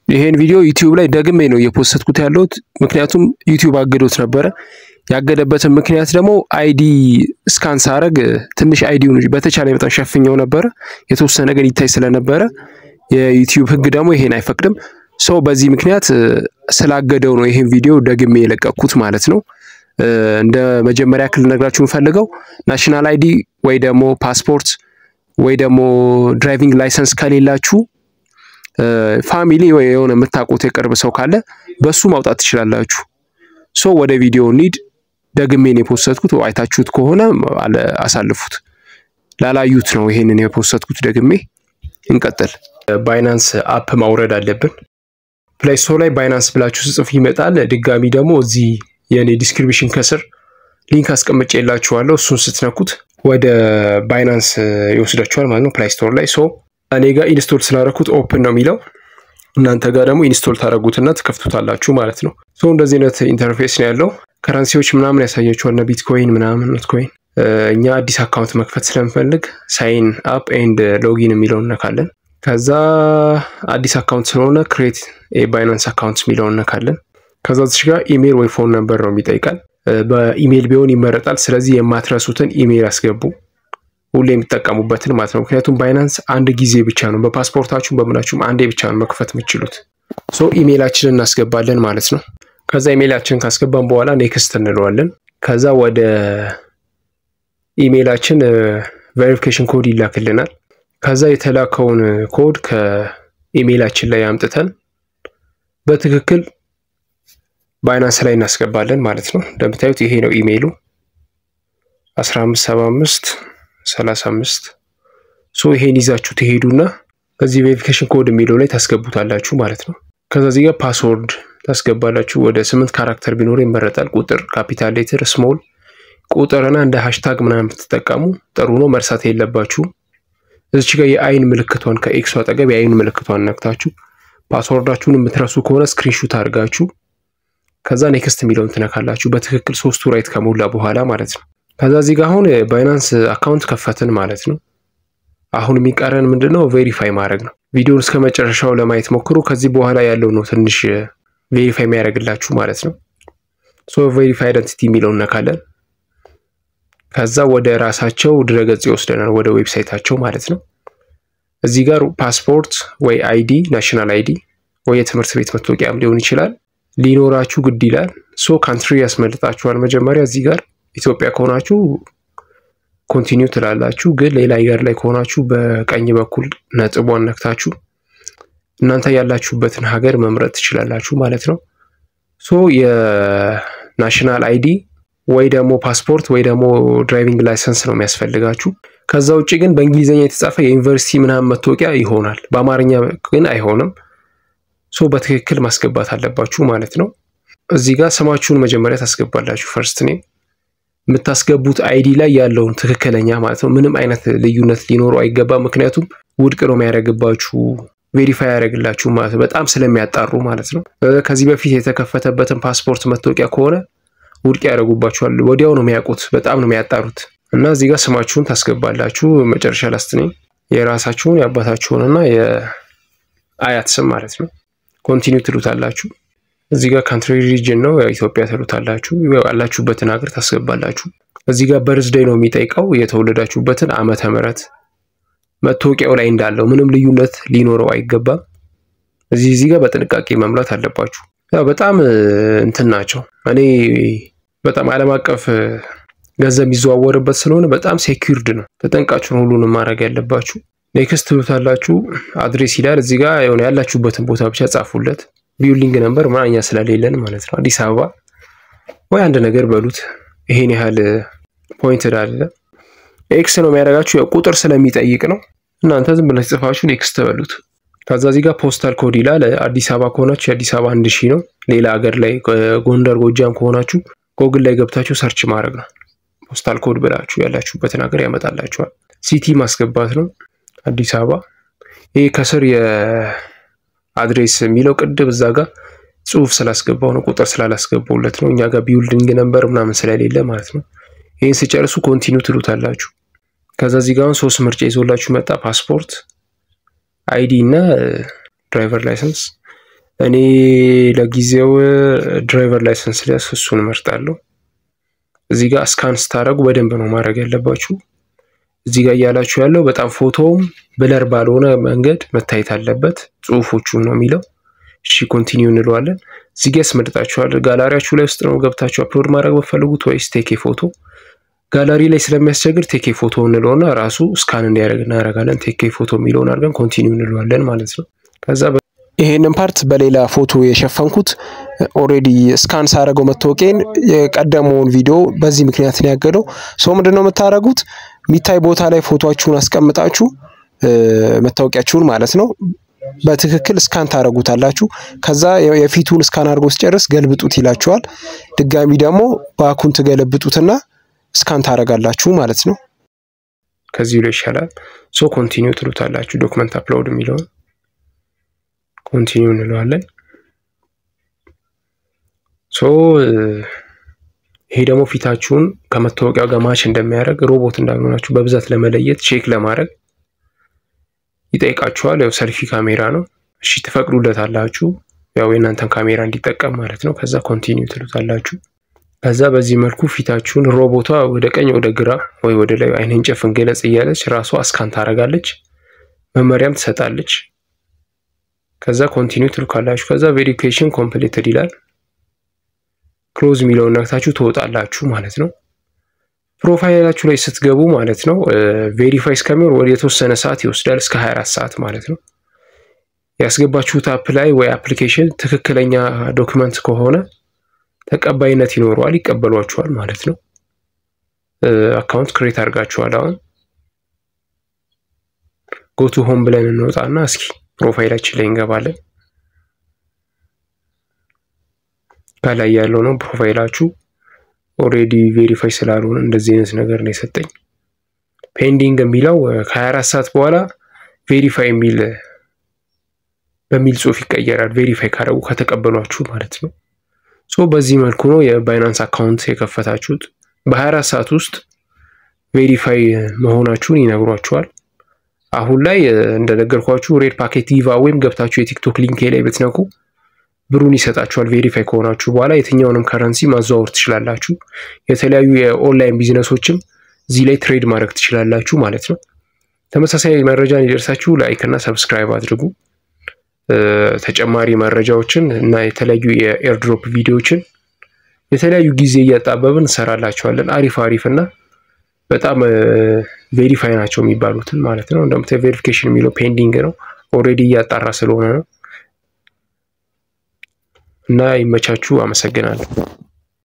ይሄን ቪዲዮ ዩቲዩብ ላይ ደግሜ ነው እየፖስትኩት ያለሁት፣ ምክንያቱም ዩቲዩብ አገዶት ነበረ። ያገደበትን ምክንያት ደግሞ አይዲ ስካን ሳረግ ትንሽ አይዲውን በተቻለ በጣም ሸፍኘው ነበረ። የተወሰነ ግን ይታይ ስለነበረ የዩቲዩብ ሕግ ደግሞ ይሄን አይፈቅድም። ሰው በዚህ ምክንያት ስላገደው ነው ይሄን ቪዲዮ ደግሜ የለቀኩት ማለት ነው። እንደ መጀመሪያ ክል ነግራችሁ የምፈልገው ናሽናል አይዲ ወይ ደግሞ ፓስፖርት ወይ ደግሞ ድራይቪንግ ላይሰንስ ከሌላችሁ ፋሚሊ ወይ የሆነ የምታውቁት የቅርብ ሰው ካለ በሱ ማውጣት ትችላላችሁ። ሶ ወደ ቪዲዮ ኒድ ደግሜን የፖስተትኩት አይታችሁት ከሆነ አሳልፉት። ላላዩት ነው ይሄንን የፖስተትኩት ደግሜ። እንቀጥል። ባይናንስ አፕ ማውረድ አለብን። ፕሌይ ስቶር ላይ ባይናንስ ብላችሁ ስጽፍ ይመጣል። ድጋሚ ደግሞ እዚህ የኔ ዲስክሪፕሽን ከስር ሊንክ አስቀምጬ የላችኋለሁ። እሱን ስትነኩት ወደ ባይናንስ ይወስዳችኋል ማለት ነው ፕሌይ ስቶር ላይ ሶ እኔ ጋር ኢንስቶል ስላደረኩት ኦፕን ነው የሚለው እናንተ ጋር ደግሞ ኢንስቶል ታደረጉትና ትከፍቱታላችሁ ማለት ነው። ሶ እንደዚህ አይነት ኢንተርፌስ ነው ያለው። ከረንሲዎች ምናምን ያሳያችኋል፣ ቢትኮይን ምናምን ኖትኮይን። እኛ አዲስ አካውንት መክፈት ስለምፈልግ ሳይን አፕ ኤንድ ሎጊን የሚለውን እነካለን። ከዛ አዲስ አካውንት ስለሆነ ክሬት ባይናንስ አካውንት የሚለውን እነካለን። ከዛ ዚች ጋር ኢሜይል ወይ ፎን ነምበር ነው የሚጠይቃል። በኢሜይል ቢሆን ይመረጣል። ስለዚህ የማትረሱትን ኢሜይል አስገቡ ሁሌ የሚጠቀሙበትን ማለት ነው። ምክንያቱም ባይናንስ አንድ ጊዜ ብቻ ነው በፓስፖርታችሁም በምናችሁም አንዴ ብቻ ነው መክፈት የምችሉት። ሶ ኢሜይላችንን እናስገባለን ማለት ነው። ከዛ ኢሜይላችንን ካስገባን በኋላ ኔክስት እንለዋለን። ከዛ ወደ ኢሜይላችን ቬሪፊኬሽን ኮድ ይላክልናል። ከዛ የተላከውን ኮድ ከኢሜይላችን ላይ አምጥተን በትክክል ባይናንስ ላይ እናስገባለን ማለት ነው። እንደምታዩት ይሄ ነው ኢሜይሉ 1575 35 ሶ ይሄን ይዛችሁ ትሄዱና ከዚህ ቬሪፊኬሽን ኮድ የሚለው ላይ ታስገቡታላችሁ ማለት ነው። ከዛ እዚህ ጋር ፓስወርድ ታስገባላችሁ። ወደ ስምንት ካራክተር ቢኖር ይመረጣል። ቁጥር፣ ካፒታል ሌትር፣ ስሞል ቁጥርና እንደ ሃሽታግ ምናምን ብትጠቀሙ ጥሩ ነው። መርሳት የለባችሁ። እዚች ጋር የአይን ምልክቷን ከኤክሱ አጠገብ የአይን ምልክቷን ነክታችሁ ፓስወርዳችሁን የምትረሱ ከሆነ ስክሪንሹት አድርጋችሁ ከዛ ኔክስት የሚለውን ትነካላችሁ። በትክክል ሶስቱ ራይት ከሞላ በኋላ ማለት ነው። ከዛ እዚህ ጋር አሁን ባይናንስ አካውንት ከፈትን ማለት ነው። አሁን የሚቀረን ምንድን ነው? ቬሪፋይ ማድረግ ነው። ቪዲዮን እስከ መጨረሻው ለማየት ሞክሩ። ከዚህ በኋላ ያለው ነው ትንሽ ቬሪፋይ የሚያደርግላችሁ ማለት ነው። ሶ ቬሪፋይ አይደንቲቲ የሚለውን ነካለን። ከዛ ወደ ራሳቸው ድረገጽ ይወስደናል፣ ወደ ዌብሳይታቸው ማለት ነው። እዚህ ጋር ፓስፖርት ወይ አይዲ ናሽናል አይዲ ወይ የትምህርት ቤት መታወቂያም ሊሆን ይችላል ሊኖራችሁ ግድ ይላል። ሶ ካንትሪ ያስመልጣችኋል። መጀመሪያ እዚህ ጋር ኢትዮጵያ ከሆናችሁ ኮንቲኒው ትላላችሁ። ግን ሌላ ሀገር ላይ ከሆናችሁ በቀኝ በኩል ነጥቧን ነክታችሁ እናንተ ያላችሁበትን ሀገር መምረጥ ትችላላችሁ ማለት ነው። ሶ የናሽናል አይዲ ወይ ደግሞ ፓስፖርት ወይ ደግሞ ድራይቪንግ ላይሰንስ ነው የሚያስፈልጋችሁ። ከዛ ውጭ ግን በእንግሊዝኛ የተጻፈ የዩኒቨርሲቲ ምናምን መታወቂያ ይሆናል። በአማርኛ ግን አይሆንም። ሶ በትክክል ማስገባት አለባችሁ ማለት ነው። እዚህ ጋር ስማችሁን መጀመሪያ ታስገባላችሁ። ፈርስት ኔም የምታስገቡት አይዲ ላይ ያለውን ትክክለኛ ማለት ነው። ምንም አይነት ልዩነት ሊኖረው አይገባም። ምክንያቱም ውድቅ ነው የሚያደርግባችሁ፣ ቬሪፋይ ያደርግላችሁ ማለት ነው። በጣም ስለሚያጣሩ ማለት ነው። ከዚህ በፊት የተከፈተበትን ፓስፖርት መታወቂያ ከሆነ ውድቅ ያደርጉባችኋል። ወዲያው ነው የሚያውቁት። በጣም ነው የሚያጣሩት። እና እዚህ ጋር ስማችሁን ታስገባላችሁ። መጨረሻ ላስት ኔም የራሳችሁን የአባታችሁንና የአያት ስም ማለት ነው። ኮንቲኒው ትሉታላችሁ። እዚህ ጋር ካንትሪ ሪጅን ነው ኢትዮጵያ ትሉታላችሁ። ያላችሁበትን ሀገር ታስገባላችሁ። እዚህ ጋር በርዝዴይ ነው የሚጠይቀው የተወለዳችሁበትን ዓመተ ምሕረት መታወቂያው ላይ እንዳለው ምንም ልዩነት ሊኖረው አይገባም። እዚህ እዚህ ጋር በጥንቃቄ መምላት አለባችሁ። ያው በጣም እንትን ናቸው። እኔ በጣም ዓለም አቀፍ ገንዘብ የሚዘዋወርበት ስለሆነ በጣም ሴኪርድ ነው። ተጠንቃችሁን ሁሉንም ማድረግ ያለባችሁ። ኔክስት ትሉታላችሁ። አድሬስ ይላል እዚህ ጋር የሆነ ያላችሁበትን ቦታ ብቻ ጻፉለት። ቢውሊንግ ነበር ማኛ ስለሌለን ማለት ነው። አዲስ አበባ ወይ አንድ ነገር በሉት። ይሄን ያህል ፖይንት አለ። ኤክስ ነው የሚያደርጋችሁ ያው ቁጥር ስለሚጠይቅ ነው። እናንተ ዝም ብላችሁ ጽፋችሁ ኔክስት በሉት። ከዛ እዚህ ጋር ፖስታል ኮድ ይላል። አዲስ አበባ ከሆናችሁ የአዲስ አበባ አንድ ሺህ ነው። ሌላ ሀገር ላይ ጎንደር፣ ጎጃም ከሆናችሁ ጎግል ላይ ገብታችሁ ሰርች ማድረግ ነው። ፖስታል ኮድ ብላችሁ ያላችሁበትን ሀገር ያመጣላችኋል። ሲቲ ማስገባት ነው አዲስ አበባ። ይሄ ከስር የአድሬስ የሚለው ቅድም እዛ ጋር ጽሁፍ ስላስገባው ነው፣ ቁጥር ስላላስገባውለት ነው። እኛ ጋር ቢውልዲንግ ነበር ምናምን ስለሌለ ማለት ነው። ይህን ስጨርሱ ኮንቲኒው ትሉታላችሁ። ከዛ እዚህ ጋር አሁን ሶስት ምርጫ ይዞላችሁ መጣ። ፓስፖርት፣ አይዲ እና ድራይቨር ላይሰንስ። እኔ ለጊዜው ድራይቨር ላይሰንስ ሊያስ እሱን እመርጣለሁ። እዚህ ጋር ስካን ስታደርጉ በደንብ ነው ማድረግ ያለባችሁ። እዚህ ጋር እያላችሁ ያለው በጣም ፎቶውም ብለር ባልሆነ መንገድ መታየት አለበት። ጽሁፎቹን ነው የሚለው። እሺ ኮንቲኒው እንለዋለን። እዚህ ጋር ያስመርጣችኋል። ጋላሪያችሁ ላይ ውስጥ ነው ገብታችሁ አፕሎድ ማድረግ በፈልጉት ወይስ ቴኬ ፎቶ። ጋላሪ ላይ ስለሚያስቸግር ቴኬ ፎቶ እንለውና ራሱ ስካን እንዲያደርግ እናደርጋለን። ቴኬ ፎቶ የሚለውን አድርገን ኮንቲኒው እንለዋለን ማለት ነው። ከዛ ይሄንን ፓርት በሌላ ፎቶ የሸፈንኩት ኦሬዲ ስካን ሳደርገው መታወቂያን የቀደመውን ቪዲዮ በዚህ ምክንያት ነው ያገደው። ሰው ምንድን ነው የምታደርጉት? የሚታይ ቦታ ላይ ፎቶችሁን አስቀምጣችሁ መታወቂያችሁን ማለት ነው በትክክል ስካን ታደርጉታላችሁ። ከዛ የፊቱን ስካን አድርጎ ሲጨርስ ገልብጡት ይላችኋል። ድጋሚ ደግሞ ባኩን ትገለብጡትና ስካን ታደርጋላችሁ ማለት ነው። ከዚህ ብሎ ይሻላል። ሶ ኮንቲኒው ትሉታላችሁ። ዶክመንት አፕሎድ የሚለውን ኮንቲኒው እንለዋለን። ሶ ይሄ ደግሞ ፊታችሁን ከመታወቂያው ጋር ማች እንደሚያደርግ ሮቦት እንዳልሆናችሁ በብዛት ለመለየት ቼክ ለማድረግ ይጠይቃችኋል። ያው ሰልፊ ካሜራ ነው። እሺ ትፈቅዱለታላችሁ። ያው የእናንተን ካሜራ እንዲጠቀም ማለት ነው። ከዛ ኮንቲኒው ትሉታላችሁ። ከዛ በዚህ መልኩ ፊታችሁን ሮቦቷ ወደ ቀኝ ወደ ግራ ወይ ወደ ላይ አይንን ጨፍን ገለጽ እያለች ራሷ አስካን ታደርጋለች። መመሪያም ትሰጣለች። ከዛ ኮንቲኒው ትልካላችሁ። ከዛ ቬሪፊኬሽን ኮምፕሊትድ ይላል። ክሎዝ የሚለውን ነክታችሁ ትወጣላችሁ ማለት ነው። ፕሮፋይላችሁ ላይ ስትገቡ ማለት ነው ቬሪፋይ እስከሚሆን ወደ የተወሰነ ሰዓት ይወስዳል፣ እስከ 24 ሰዓት ማለት ነው። ያስገባችሁት አፕ ላይ ወይ አፕሊኬሽን ትክክለኛ ዶክመንት ከሆነ ተቀባይነት ይኖረዋል፣ ይቀበሏችኋል ማለት ነው። አካውንት ክሬት አድርጋችኋል። አሁን ጎቱ ሆም ብለን እንወጣና እስኪ ፕሮፋይላችን ላይ እንገባለን። ከላይ ያለው ነው ፕሮፋይላችሁ። ኦሬዲ ቬሪፋይ ስላልሆነ እንደዚህ አይነት ነገር ነው የሰጠኝ። ፔንዲንግ የሚለው ከ24 ሰዓት በኋላ ቬሪፋይ የሚል በሚል ጽሁፍ ይቀየራል። ቬሪፋይ ካደረጉ ከተቀበሏችሁ ማለት ነው። ሶ በዚህ መልኩ ነው የባይናንስ አካውንት የከፈታችሁት። በ24 ሰዓት ውስጥ ቬሪፋይ መሆናችሁን ይነግሯችኋል። አሁን ላይ እንደነገርኳችሁ ሬድ ፓኬት ጊቫ ወይም ገብታችሁ የቲክቶክ ሊንክ ላይ ብትነኩ ብሩን ይሰጣችኋል። ቬሪፋይ ከሆናችሁ በኋላ የትኛውንም ከረንሲ ማዘዋወር ትችላላችሁ። የተለያዩ የኦንላይን ቢዝነሶችም እዚህ ላይ ትሬድ ማድረግ ትችላላችሁ ማለት ነው። ተመሳሳይ መረጃ እንዲደርሳችሁ ላይክ እና ሰብስክራይብ አድርጉ። ተጨማሪ መረጃዎችን እና የተለያዩ የኤርድሮፕ ቪዲዮዎችን የተለያዩ ጊዜ እያጣበብን እንሰራላችኋለን። አሪፍ አሪፍ እና በጣም ቬሪፋይ ናቸው የሚባሉትን ማለት ነው። እንደምታዩ ቬሪፊኬሽን የሚለው ፔንዲንግ ነው፣ ኦልሬዲ እያጣራ ስለሆነ ነው። እና ይመቻችሁ። አመሰግናለሁ።